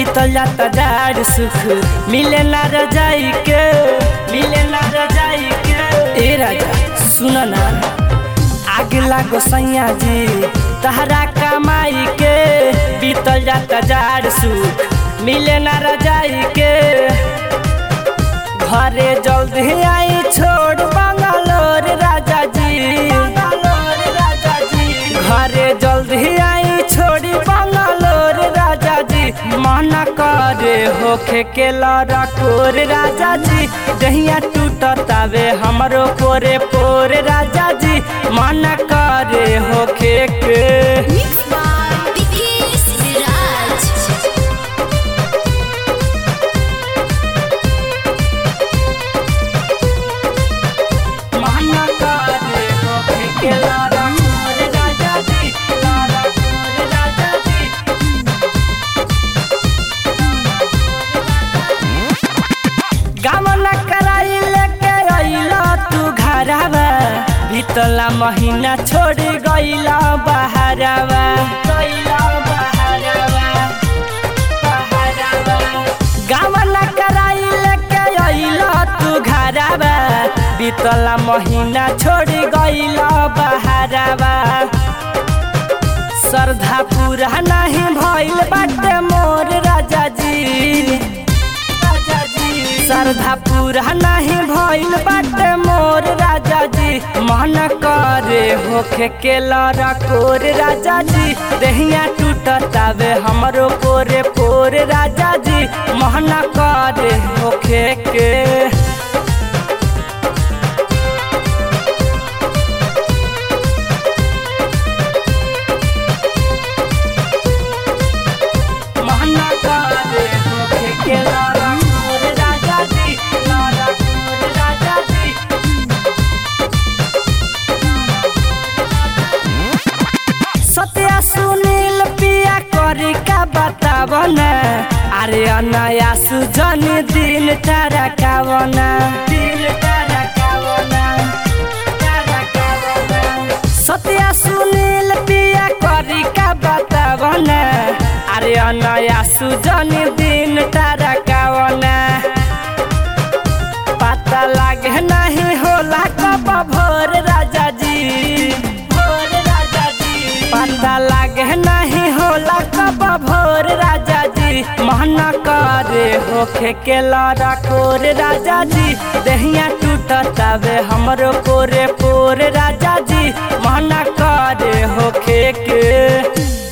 बीतल जाता जाड़ सुख मिले ना रजाई के मिले ना रजाई के ए राजा सुन ना आग लागो सैया जी तहरा कमाई के बीतल जाता जाड़ सुख मिले ना रजाई के घरे जल्दी आई छोड़ बंगालोर राजा जी राजा जी घरे जल्दी आई छोड़ी बंगालोर राजा जी मना करे होखे के लड़कोर राजा जी दहिया टूटतावे हमरो पोरे पोरे राजा जी मना करे होखे के Mix by Vicky Siraj. मना करे होखे के लड़कोर राजा जी लड़कोर राजा जी गामना कराई लेके अइला तू घरवा बीतला महीना छोड़ गइला बहरवा गइला बहरवा बहरवा गामना कराई लेके अइला तू घरवा बीतला महीना छोड़ गइला बहरवा श्रद्धा पूरा नहीं भइल बाटे मोर राजा जी राजा जी श्रद्धा पूरा नहीं भइल बाटे मोर राजा जी मन करे होखे के लड़कोर राजा जी देहिया टूटतावे हमरो पोरे पोर राजा जी मन करे होखे के महना करे होखे के लड़कोर राजा जी लड़कोर राजा जी सत्या सुनील पिया करी का बतावना अरे अनया सुजन दिन तारा कावना दिन तारा कावना तारा कावना सत्या सुनील पिया करी का बतावना अरे अनया सुजन दिन तारा कावना पता लागे नहीं होला कब भोर राजा जी भोर राजा जी पता लागे नहीं होला कब भोर राजा जी महना करे होखे के लड़कोर राजा जी दहिया टूटतावे हमरो पोरे पोरे राजा जी महना करे होखे के